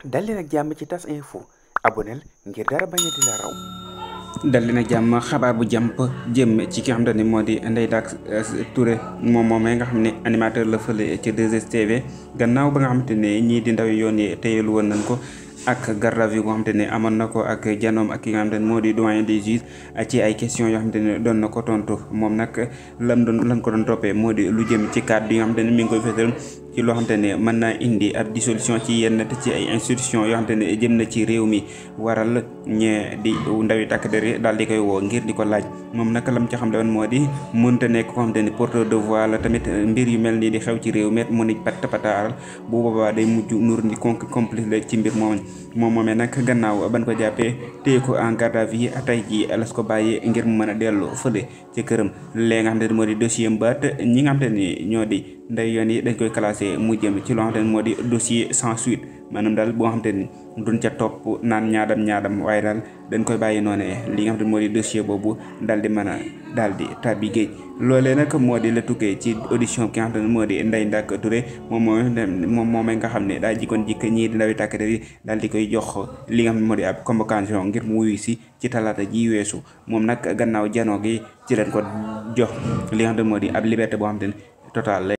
dal leen ak jàmm ci tas info aboneel ngir dara bañ a di la raw dal leen ak jàmm xabaar bu jàmp jëm ci ki nga xamante ni moo di Ndeye Dack Touré moom moomee nga xam ne animateur la fële ci 2STV gannaaw ba nga xamante ne ñii di ndaw yoon yi téyelu woon nañ ko ak garde à vue goo xamante ne amoon na ko ak janoom ak ki nga xamante ne moo di doyen des juges ci ay questions yoo xamante ne doon na ko tontu moom nag lam doon lan ko doon toppee moo di lu jëm ci cadre yi nga xamante ne mi ngi koy fësal ci loo xamante ne mën naa indi ab dissolution ci yenn te ci ay institutions yoo xamante ne jëm na ci réew mi waral ñee di ndawi takk der yi daal di koy woo ngir di ko laaj moom nag lam ci xam woon moo di mënta nekk koo xamante ne porteur de voix la tamit mbir yu mel nii di xew ci réew mi mu ni pat pataaral bu boobaa day mujj nur ni con complice la ci mbir moom moom moomee nag gannaaw ban ko jàppee téye ko en garde à vue tey jii las ko bàyyi ngir mu mën a dellu fële ci këram léegi nga xamante ne moo di dossier mbaat ñi nga xamante ni ñoo di nday yoon yi dañ koy classé mu jëm ci loo xamante ne moo di dossier sans suite maanaam daal boo xamante ni duñ ca topp naan ñaadam ñaadam waaye daal dañ koy bàyyi noonu li nga xamante ne moo di dossier boobu daal di mën a daal di tàbbi géej loolee nag moo di la tukkee ci audition ki nga xamante ne moo di Ndeye Dack Touré moom moom moom moomee nga xam ne daa jikkoon jikk ñii di ndawi tàkk yi daal di koy jox li nga xam ne moo di ab convocation ngir mu wuyu si ci talaata ji weesu moom nag gannaaw janoo gi ci leen ko jox li nga xam ne moo di ab liberté boo xamante ne total